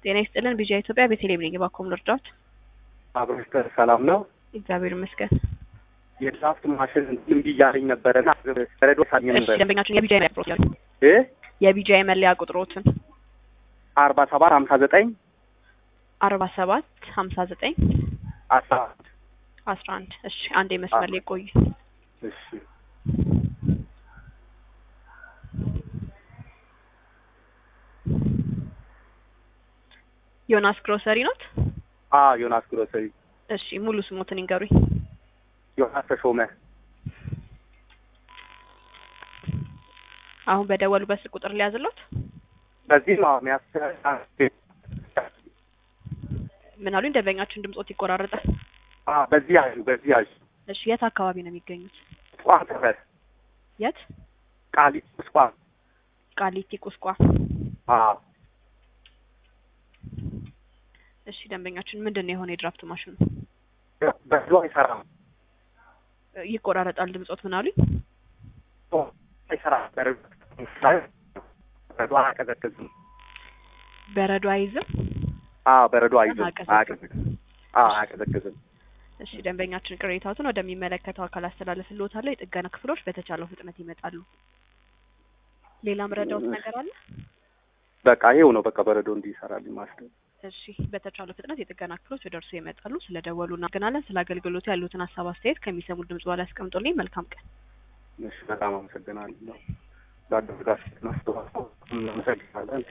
ጤና ይስጥልን ቢጂአይ ኢትዮጵያ ቤተልሔም ነኝ። እባክዎን ልርዳዎት? አብሮሽ ሰላም ነው? እግዚአብሔር ይመስገን። የድራፍት ማሽን እምቢ እያለኝ ነበረና ረዶ ሳኝ እሺ ነበር ደንበኛችን የቢጂአይ መለያ ቁጥሮት ያሉ እ የቢጂአይ መለያ ቁጥሮትን አርባ ሰባት ሀምሳ ዘጠኝ አርባ ሰባት ሀምሳ ዘጠኝ አስራ አንድ አስራ አንድ እሺ አንዴ መስመር ላይ ቆዩ። እሺ ዮናስ ግሮሰሪ ኖት? አ ዮናስ ግሮሰሪ እሺ ሙሉ ስሞትን ይንገሩኝ። ዮናስ ተሾመ አሁን በደወሉበት ስልክ ቁጥር ሊያዝሎት? በዚህ ነው ሚያስ ምን አሉኝ? ደንበኛችን ድምጾት ይቆራረጣል። አ በዚህ ያዩ በዚህ ያዩ እሺ የት አካባቢ ነው የሚገኙት? ቋም ተፈር የት? ቃሊቲ ቋም ቃሊቲ ቁስቋ። አ እሺ ደንበኛችን ምንድን ነው የሆነ የድራፍት ማሽኑ በዚህ አይሰራም ይቆራረጣል ድምጾት። ምን አሉኝ? አይሰራም በረዶ በረዶ አያቀዘቅዝም በረዶ አይዝም። አ በረዶ አይዝም አያቀዘቅዝም። አያቀዘቅዝም አ አያቀዘቅዝም እሺ ደንበኛችን ቅሬታዎትን ወደሚመለከተው አካል አስተላልፍልዎታለሁ። የጥገና ክፍሎች በተቻለው ፍጥነት ይመጣሉ። ሌላ ምረዳዎት ነገር አለ? በቃ ይሄው ነው በቃ በረዶ እንዲሰራልኝ ማሽን እሺ በተቻለው ፍጥነት የጥገና ክፍሎች ወደ እርስዎ ይመጣሉ። ስለ ደወሉ እናመሰግናለን። ስለ አገልግሎቱ ያሉትን ሀሳብ አስተያየት ከሚሰሙት ድምጽ በኋላ ያስቀምጡልኝ። መልካም ቀን። እሺ በጣም አመሰግናለሁ። ላደረጋችሁት አስተዋጽኦ እናመሰግናለን።